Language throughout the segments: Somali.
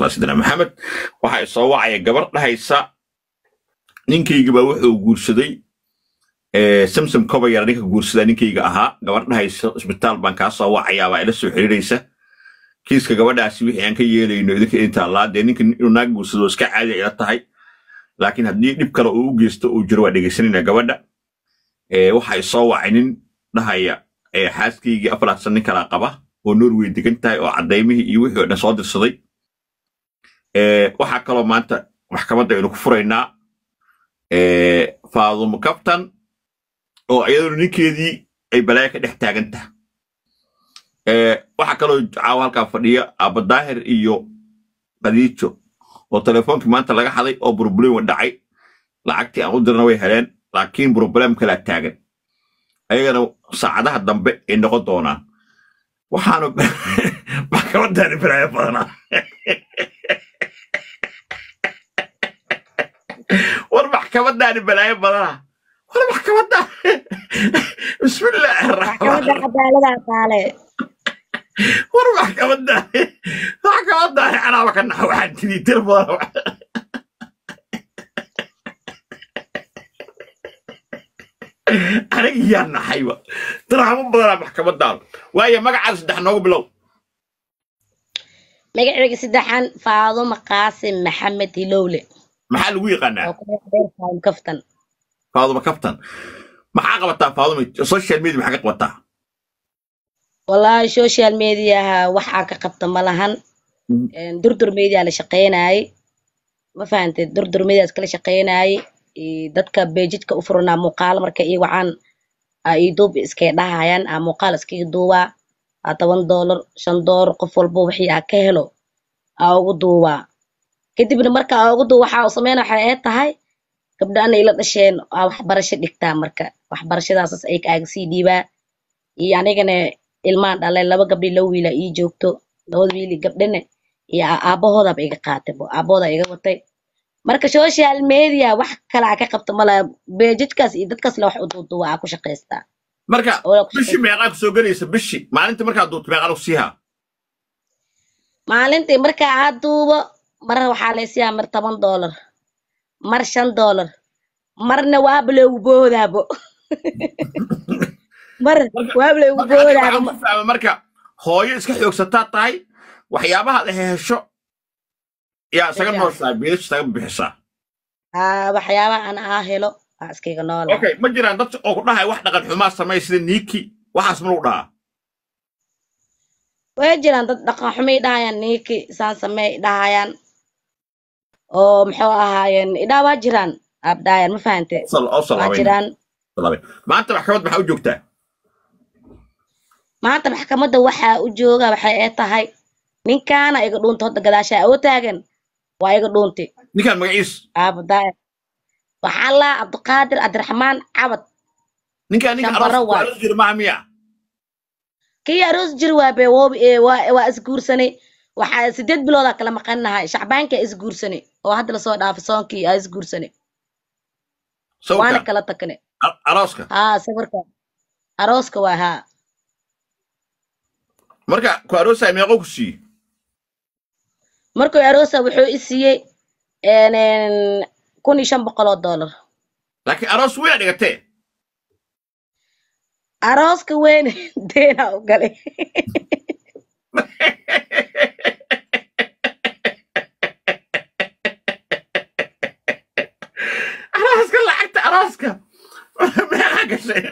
calaa sayidina maxamed waxaa soo wacaya gabar dhahaysa ninkayga baa wuxuu guursaday eh, samsom kobayara ninka guursadaa ninkayga ahaa gabar dhahaysa isbitaal baan kaa soo wacayaa baa ila soo xiriiraysa kiiska gabadhaasi wixii aan ka yeelayno idinka intaa laa dee ninka inuu naag guursado iska caadi ila tahay laakiin haddii dhib kale uu u geysto uu jiro waa dhegaysanayna gabadha Eh, waxa i soo wacay nin dhahaya eh, xaaskaygii afaraadsan nin kalaa qaba oo norway degan tahay oo cadaymihii iyo wixii oo dhan soo dirsaday Eh, waxaa kaloo maanta maxkamadda aynu ku furaynaa eh, faadumo kaftan oo iyaduna ninkeedii ay balaayo ka dhex taagan tahay Eh, waxaa kaloo caawa halkaa fadhiya abadaahir iyo khadiijo oo telefoonkii maanta laga haday oo burburin wa dhacay lacagtii aan u dirna way heleen laakiin problem kalaa taagan ayagana saacadaha dambe ay noqon doonaan waxaanu maxkamadaani balaayo badanaa war maxkamadaani balaayo badanaa war maxkamadaan bismillaahi maxkamadda raxmaan cadaalada taale war maxkamadaani maxkamadaani anaaba ka naxa waxaan tiri tir badan aniga yaa naxayba daraamo badanaa maxkamadaan waayo magacaada saddex noogu bilow magaceyga saddexan faadumo qaasim maxamed hilowle maxaa lagu yaqaanaa oo ku dheer faadumo kaftan faaduma kaftan maxaa qabataa faaduma social media maxaa ka qabataa wallaahi social mediaha waxaa ka qabta ma lahan Een, durdur media la shaqeynaaye ma fahantay durdur media iskala shaqeynaaye Ee, dadka bejidka u furanaa muuqaal marka ii wacaan aa ii duub iskay dhahayaan aa muuqaal iskaga duubaa aa toban doolar shan doolar qof walba wixii aa ka helo aa ugu duubaa kadibna marka aa ugu duuba waxaa u sameyna waxay ee tahay gabdhana ila dhasheen aa waxbarasho dhigtaa marka waxbarashadaasas ay aaga sii dhiibaa iyo anigana ilmaan dhalay laba gabdhi laba wiila ii joogto labada wiili gabdhina iyo aa- aabahoodaba iga qaatay bo aabahooda iga watay marka social media wax kale aa ka qabta mala bejidkaas iyo dadkaas le wax u duuduuba aa ku shaqaystaa marka oo ku bishii shaqaystaa meeqaa ku soo gelaysa bishii maalintii markaa duubto meeqaa lagu siihaa maalintii marka aa duubo mar waxaa laysiyaa mar toban doolar mar shan doolar marna waaba loogu boodaabo mar marka waaba loogu marka aniga boodaabo waxaan ku fahmay marka hooyo iska xoogsataa tahay waxyaabaha la hesho yaa isaga Bishaas. nooshaa biilasha isaga bixisaa aa waxyaabaha aan aa helo aa iskaga noolaa okay ma jiraan dad oo ku dhahay wax dhaqan xumaa samey sida niiki waxaas ma lagu dhahaa way jiraan dad dhaqan xumay dhahayaan niiki saan samey dhahayaan oo muxuu ahaayeen idhaa waa jiraan abdaayan ma fahante Sal- oo waa salaamayna jiraan salaamay maanta maxkamad maxaa u joogtaa maanta maxkamadda waxaa u jooga waxay ee tahay ninkaana iga dhuunta hadda gadaashaa oo taagan waa iga dhuunti ninkaan magaciis abdaayan waxaa laa cabdiqaadir cabdiraxmaan cabad ninkaan ninka shambaro aroos waay aroos jira maaha miya kii aroos jir waa be woob ee waa waa isguursanay waxaa sideed biloodaa kala maqannahay shacbaanka isguursanay oo hadda lasoo dhaafay soonkii aa isguursanay waana sawirka kala takne a- arooska haa sawirka arooska waa haa marka ku aroosaa meeqo ku siiye markuu aroosa wuxuu i siiyey een, een, kun iyo shan boqol oo doolar laakiin aroos weyn dhigatee arooska weyn deena u galay arooska lacagta arooska meeqaa gashay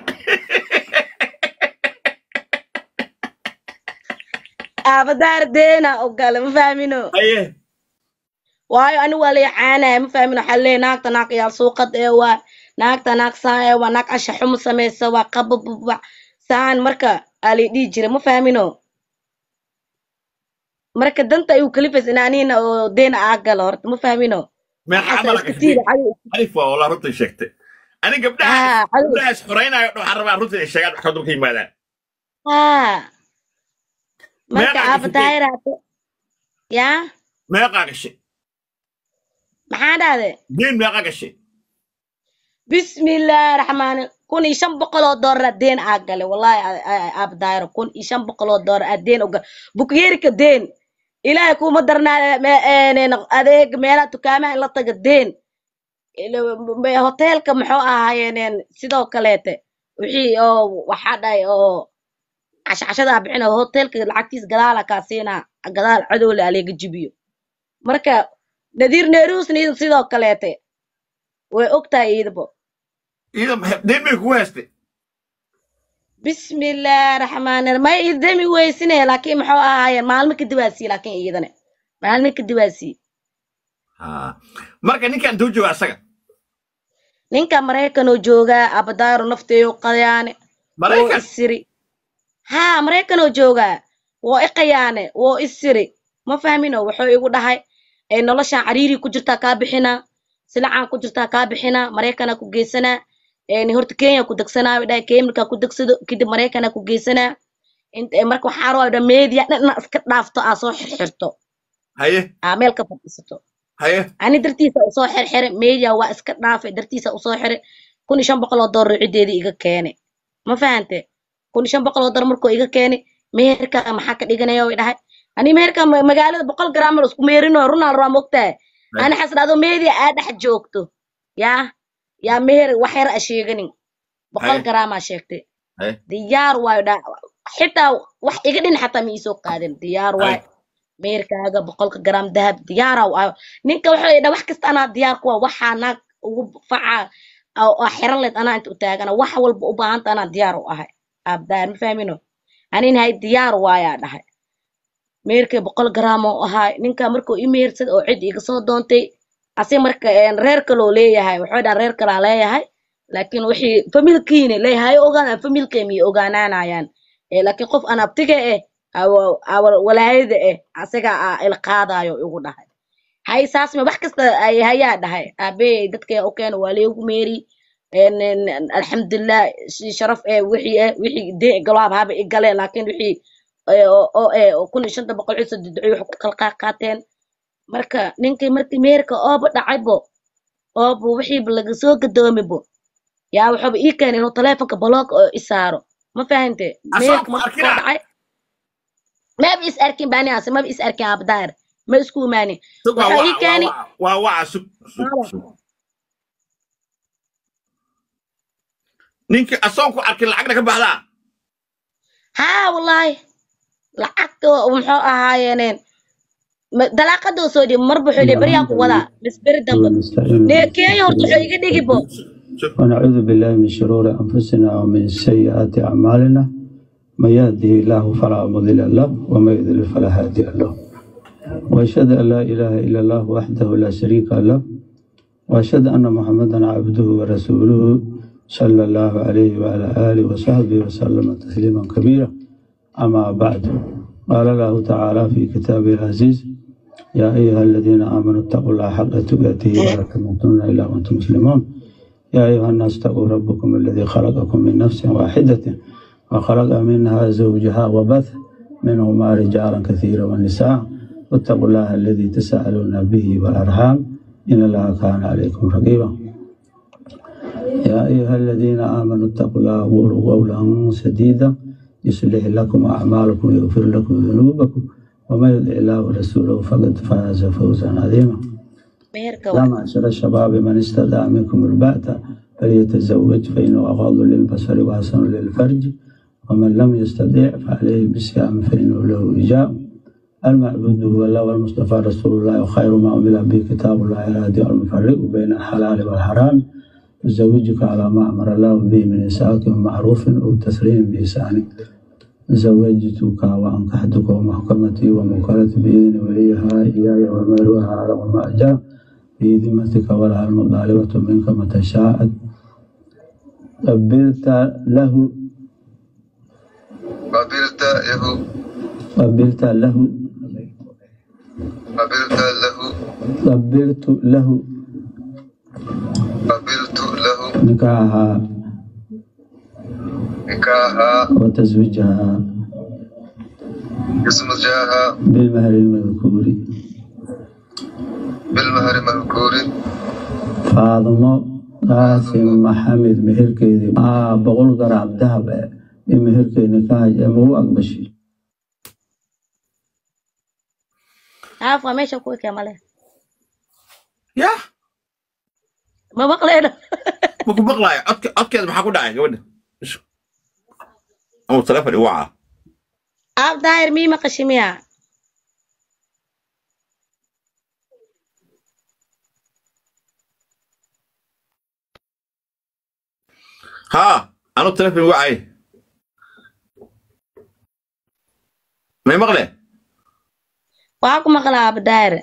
aabadaar deena u galay ma fahmino aye waayo ani waa lay caanaya ma fahmino waxaa leeyahay naagta naag yaal suuqad ee waa naagta naag saan ee waa naag asha xumo samaysa waa qabababa saan marka aa lay dhihi jira ma fahmino marka danta ayuu kalifaysa in anina oo deena aa galo horta ma fahmino meeqaa waxaasa mala iska gashay tiida cadow alif waa walaa runtii sheegtay ani gabdhahaas haa cadow gabdhahaas xoreynaayo dhan waxaan rabaa runtii inay sheegaan maxkamadda ka yimaadaan haa marka meeqaa gashay aabadaayraate yaa meeqaa gashay maxaa dhahde deen meeqaa gashay bismillaahi raxmaani kun iyo shan boqol oo doolar deen aa gale wallahi aabadaayro kun iyo shan boqol oo doolar aa deen uga bukyeerika deen ilaahay kuma darnaa me- een, adeeg meelaha dukaamaha in la taga deen Ila- me- hoteelka muxuu ahaayeen een, sidoo kaleete wixii oo waxaa dhahay oo cashcashada bixina hoteelka lacagtiis gadaala kaa siinaa gadaal cadowle aleega jibiyo marka nadiir neerusna iyada sidoo kaleete way ogtahay iidabo iyada maxay- deen bay kugu haystay bismillaahi raxmaani raxiim may idami weysine laakiin muxuu ahaayeen maalmo kadib aa sii laakiin iyadana maalmo kadib aa sii Ah. marka ninkan intuu jooga asaga ninka maraykanoo joogaa abadaaro nafteeyo qayaane woo maraykan isiri haa maraykanoo joogaa woo i qayaane woo isiri ma fahmino wuxuu igu dhahay ee noloshan cariiri ku jirtaa kaa bixinaa silacaan ku jirtaa kaa bixinaa maraykanaa ku geysanaa een horta kenya ku degsanaa way dhahay kenya markaa ku degsado kadib maraykanaa ku geysanaa int ee marka waxaa rabaa dha media dhan inaa iska dhaafto aa soo xirxirto haye aa meel ka fadhiisato haye ani dartiisa usoo xirxire media waa iska dhaafay dartiisa usoo xire kun iyo shan boqol oo doolar ciddeedii iga keene ma fahante kun iyo shan boqol oo doolar markuu iga keene meherka maxaa ka dhiganaya way dhahay ani meherka ma- magaalada boqol gram la isku meerino runaan rabaa mogtahay ani xasan adoo media aa dhex joogto yaa yaa meher wax yar a sheeganin boqol Haye. gram aa sheegtay haye diyaar waayo dha xitaa wax iga dhin xataa ma iisoo qaadin diyaar haye waayo meerkaaga boqolka gram dahab diyaara waayo ninka wuxuu idha wax kasta anaa diyaar kuwa waxaa naag ugu faca oo oo xiran leed anaa inta u taagana wax walba u baahanta anaa diyaar u ahay abdaar ma fahmino anin hay diyaar waayaa dhahay meerkay boqol gram oo ahay ninka markuu i meersad oo cid iga soo doontay asi marka een, reer kaloo leeyahay wuxuu dhaa reer kalaa leeyahay laakiin wixii familkiina leeyahay ogaan familkay miyay ogaanaanayaan Eh, laakiin qof aan abtiga eh awa- awa- walaayada eh asaga aa ila qaadayo igu dhahay hay saas ma wax kasta ay hayaa dhahay aabey dadka u keena waa leegu meeri een, een, alxamdulilah si sharaf eh wixii eh wixii de galaab haba i galeen laakiin wixii eh, oo oo eh oo kun iyo shanta boqol ciise duducoy wax ku kala qaa- qaateen marka ninkii markii meerka ooba dhacaybo ooba wixiiba laga soo gadoomibo yaa wuxuuba ii keenay inuu taleefonka baloog oo i saaro ma fahante asoo meerka ku markuu soo arkina dhacay maba is arkin bani ase maba is arkin abdaar ma isku imaanin sug waa waxaa ii waca waa keenay waca waa waca sug sug Maala. sug ninkii asoon ku arkin lacagna ka baxdaa haa wallaahi lacagta oo muxuu ahaayeeneen ma- dalaaqadoo soo dhiib marba wuxuu leeyahay beryaa ku wadaa bis beri dambe ونستعين nee kenya horta wuxuu iga dhigi bo sug ونعوذ بالله من شرور أنفسنا ومن سيئات أعمالنا من يهده الله فلا مضل له ومن يضلل فلا هادي له وأشهد أن لا إله إلا الله وحده لا شريك له وأشهد أن محمدا عبده ورسوله صلى الله عليه وعلى آله وصحبه وسلم تسليما كبيرا أما بعد قال الله تعالى في كتابه العزيز يا أيها الذين آمنوا اتقوا الله حق تقاته ولا تموتن إلا وأنتم مسلمون يا أيها الناس اتقوا ربكم الذي خلقكم من نفس واحدة وخلق منها زوجها وبث منهما رجالا كثيرا ونساء واتقوا الله الذي تساءلون به والأرحام إن الله كان عليكم رقيبا يا أيها الذين آمنوا اتقوا الله وقولوا قولا سديدا يصلح لكم أعمالكم ويغفر لكم ذنوبكم ومن يطع الله ورسوله فقد فاز فوزا عظيما meherka يا waa معشر الشباب من استطاع منكم الباءة فليتزوج فإنه أغض للبصر وأحسن للفرج ومن لم يستطع فعليه بالصيام فإنه له وجاء المعبود هو الله والمصطفى رسول الله وخير ما أمر به كتاب الله الهادي المفرق بين الحلال والحرام يزوجك على ما أمر الله به من إساءة معروف أو تسليم بإحسان زوجتك وأنكحتك ومحكمتي وموكلتي بإذن وليها إياي ومالها على ما جاء في ذمتك ولها المطالبة منك متى شاءت قبلت له قبلت له قبلت له قبلت له قبلت له قبلت له نكاحها نكاحها وتزويجها اسم جاها بالمهر المذكور بالمهر مذكور فاطمة قاسم محمد مهركيدي آه بقول قراب ذهب مهركي نكاح مو أقبشي haaf waa meesha ku ekee male ya ma maqleyno ma ku maqlaayo codke codkeeda maxaa ku dhacay gabadha ama telefon iwaca aab daahir mii maqashi miya haa anu telefon iwacay may maqle waxaa ku maqlaa aab daahir